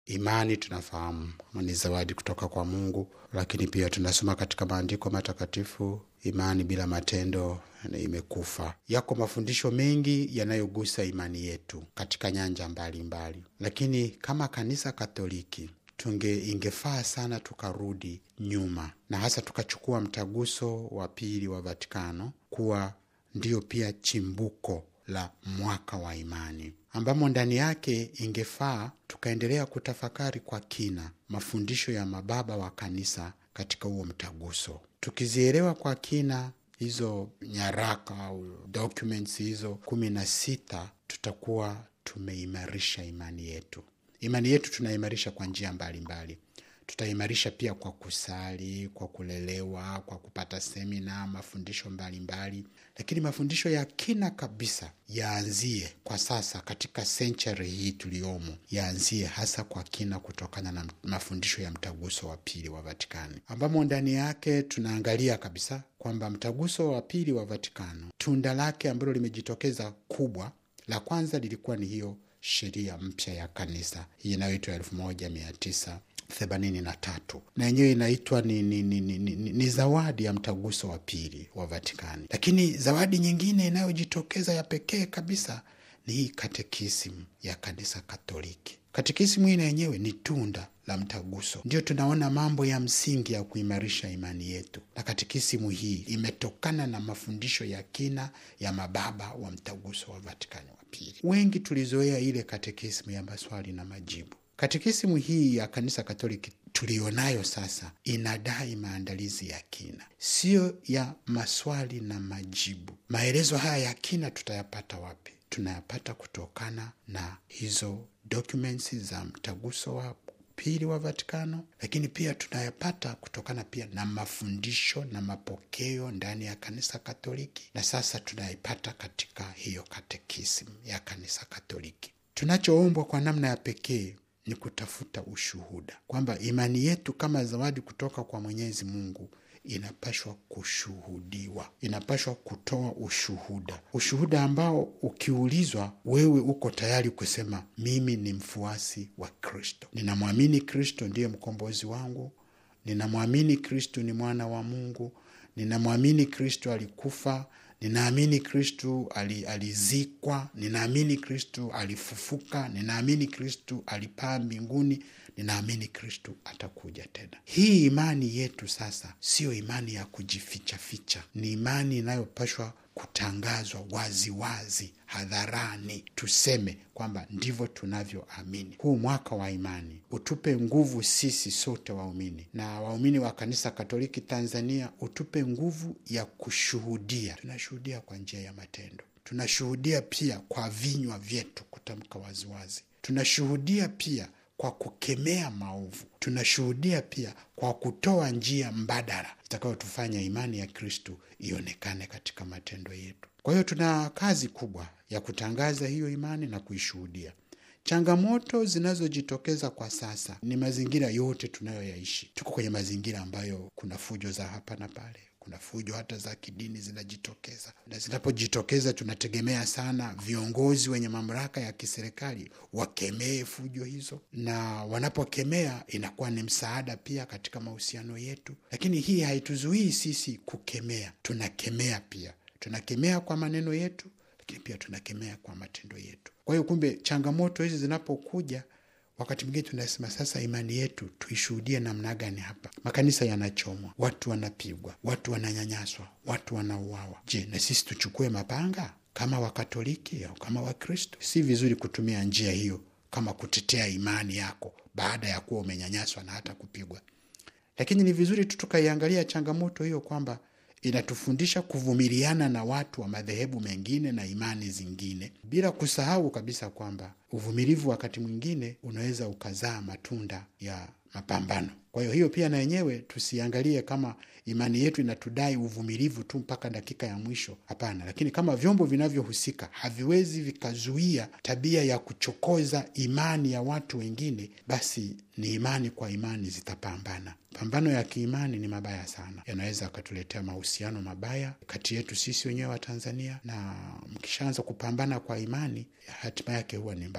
Imani tunafahamu ni zawadi kutoka kwa Mungu, lakini pia tunasoma katika maandiko matakatifu, imani bila matendo imekufa. Yako mafundisho mengi yanayogusa imani yetu katika nyanja mbalimbali mbali. Lakini kama kanisa Katoliki tunge ingefaa sana tukarudi nyuma na hasa tukachukua mtaguso wa pili wa Vatikano kuwa ndiyo pia chimbuko la mwaka wa imani ambamo ndani yake ingefaa tukaendelea kutafakari kwa kina mafundisho ya mababa wa kanisa katika huo mtaguso, tukizielewa kwa kina hizo nyaraka au documents hizo kumi na sita, tutakuwa tumeimarisha imani yetu. Imani yetu tunaimarisha kwa njia mbalimbali. Tutaimarisha pia kwa kusali, kwa kulelewa, kwa kupata semina, mafundisho mbalimbali mbali. Lakini mafundisho ya kina kabisa yaanzie kwa sasa katika senchari hii tuliyomo, yaanzie hasa kwa kina kutokana na mafundisho ya mtaguso wa pili wa Vatikani, ambamo ndani yake tunaangalia kabisa kwamba mtaguso wa pili wa Vatikano tunda lake ambalo limejitokeza kubwa, la kwanza lilikuwa ni hiyo sheria mpya ya kanisa hii inayoitwa elfu moja mia tisa themanini na tatu na yenyewe inaitwa ni, ni, ni, ni, ni, ni zawadi ya mtaguso wa pili wa Vatikani. Lakini zawadi nyingine inayojitokeza ya pekee kabisa ni hii katekisimu ya kanisa Katoliki. Katekisimu hii na yenyewe ni tunda la mtaguso, ndio tunaona mambo ya msingi ya kuimarisha imani yetu, na katekisimu hii imetokana na mafundisho ya kina ya mababa wa mtaguso wa Vatikani wa pili. Wengi tulizoea ile katekisimu ya maswali na majibu. Katekisimu hii ya kanisa Katoliki tuliyonayo sasa inadai maandalizi ya kina, siyo ya maswali na majibu. Maelezo haya ya kina tutayapata wapi? Tunayapata kutokana na hizo documents za mtaguso wa pili wa Vatikano, lakini pia tunayapata kutokana pia na mafundisho na mapokeo ndani ya kanisa Katoliki, na sasa tunaipata katika hiyo katekisimu ya kanisa Katoliki. Tunachoombwa kwa namna ya pekee ni kutafuta ushuhuda kwamba imani yetu kama zawadi kutoka kwa Mwenyezi Mungu inapashwa kushuhudiwa, inapashwa kutoa ushuhuda, ushuhuda ambao ukiulizwa, wewe uko tayari kusema mimi ni mfuasi wa Kristo, ninamwamini Kristo ndiye mkombozi wangu, ninamwamini Kristo ni mwana wa Mungu, ninamwamini Kristo alikufa ninaamini Kristu alizikwa, ninaamini Kristu alifufuka, ninaamini Kristu alipaa mbinguni, ninaamini Kristu atakuja tena. Hii imani yetu sasa siyo imani ya kujifichaficha, ni imani inayopashwa kutangazwa waziwazi wazi, hadharani, tuseme kwamba ndivyo tunavyoamini. Huu mwaka wa imani utupe nguvu sisi sote waumini na waumini wa kanisa Katoliki Tanzania, utupe nguvu ya kushuhudia. Tunashuhudia kwa njia ya matendo, tunashuhudia pia kwa vinywa vyetu kutamka waziwazi, tunashuhudia pia kwa kukemea maovu, tunashuhudia pia kwa kutoa njia mbadala itakayotufanya imani ya Kristu ionekane katika matendo yetu. Kwa hiyo tuna kazi kubwa ya kutangaza hiyo imani na kuishuhudia. Changamoto zinazojitokeza kwa sasa ni mazingira yote tunayoyaishi. Tuko kwenye mazingira ambayo kuna fujo za hapa na pale, kuna fujo hata za kidini zinajitokeza, na zinapojitokeza tunategemea sana viongozi wenye mamlaka ya kiserikali wakemee fujo hizo, na wanapokemea inakuwa ni msaada pia katika mahusiano yetu. Lakini hii haituzuii sisi kukemea, tunakemea pia, tunakemea kwa maneno yetu lakini pia tunakemea kwa matendo yetu. Kwa hiyo kumbe, changamoto hizi zinapokuja, wakati mwingine tunasema sasa, imani yetu tuishuhudie namna gani? Hapa makanisa yanachomwa, watu wanapigwa, watu wananyanyaswa, watu wanauawa. Je, na sisi tuchukue mapanga kama Wakatoliki au kama Wakristo? Si vizuri kutumia njia hiyo kama kutetea imani yako baada ya kuwa umenyanyaswa na hata kupigwa, lakini ni vizuri tu tukaiangalia changamoto hiyo kwamba inatufundisha kuvumiliana na watu wa madhehebu mengine na imani zingine, bila kusahau kabisa kwamba uvumilivu wakati mwingine unaweza ukazaa matunda ya mapambano. Kwa hiyo hiyo pia na yenyewe tusiangalie kama imani yetu inatudai uvumilivu tu mpaka dakika ya mwisho. Hapana, lakini kama vyombo vinavyohusika haviwezi vikazuia tabia ya kuchokoza imani ya watu wengine, basi ni imani kwa imani zitapambana. Pambano ya kiimani ni mabaya sana, yanaweza akatuletea mahusiano mabaya kati yetu sisi wenyewe wa Tanzania, na mkishaanza kupambana kwa imani, hatima yake huwa ni mbaya.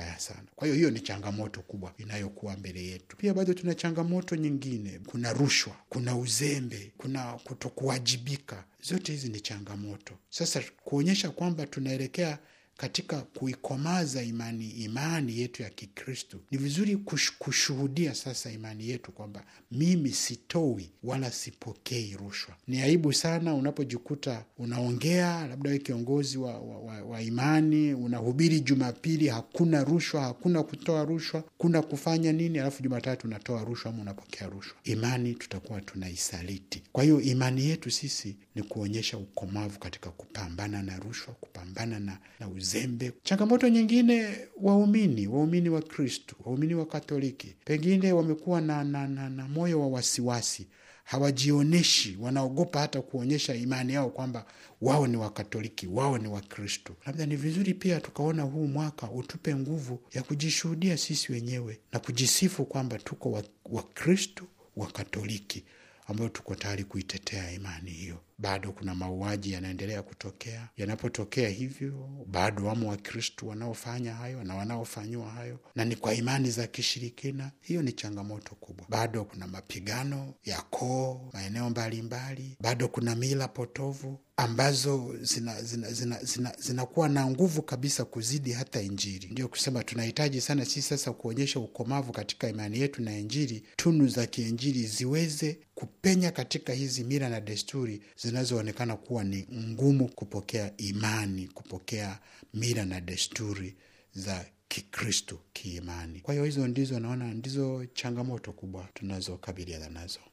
vibaya sana. Kwa hiyo hiyo ni changamoto kubwa inayokuwa mbele yetu. Pia bado tuna changamoto nyingine, kuna rushwa, kuna uzembe, kuna kutokuwajibika. Zote hizi ni changamoto. Sasa kuonyesha kwamba tunaelekea katika kuikomaza imani imani yetu ya Kikristo, ni vizuri kush, kushuhudia sasa imani yetu kwamba mimi sitoi wala sipokei rushwa. Ni aibu sana unapojikuta unaongea, labda we kiongozi wa, wa, wa, wa imani, unahubiri Jumapili hakuna rushwa, hakuna kutoa rushwa, kuna kufanya nini, alafu Jumatatu unatoa rushwa ama unapokea rushwa. Imani tutakuwa tunaisaliti. Kwa hiyo imani yetu sisi ni kuonyesha ukomavu katika kupambana na rushwa, kupambana na, na uzembe. Changamoto nyingine, waumini waumini wa Kristu, waumini wa Katoliki pengine wamekuwa na, na, na, na moyo wa wasiwasi, hawajionyeshi, wanaogopa hata kuonyesha imani yao kwamba wao ni Wakatoliki, wao ni Wakristo. Labda ni vizuri pia tukaona huu mwaka utupe nguvu ya kujishuhudia sisi wenyewe na kujisifu kwamba tuko Wakristo wa Wakatoliki ambayo tuko tayari kuitetea imani hiyo. Bado kuna mauaji yanaendelea kutokea. Yanapotokea hivyo, bado wamo Wakristu wanaofanya hayo na wanaofanyiwa hayo, na ni kwa imani za kishirikina. Hiyo ni changamoto kubwa. Bado kuna mapigano ya koo maeneo mbalimbali, bado kuna mila potovu ambazo zinakuwa zina, zina, zina, zina na nguvu kabisa kuzidi hata Injili. Ndio kusema tunahitaji sana sisi sasa kuonyesha ukomavu katika imani yetu na Injili, tunu za kiinjili ziweze kupenya katika hizi mila na desturi zinazoonekana kuwa ni ngumu kupokea imani, kupokea mila na desturi za Kikristo kiimani. Kwa hiyo hizo ndizo naona ndizo changamoto kubwa tunazokabiliana nazo.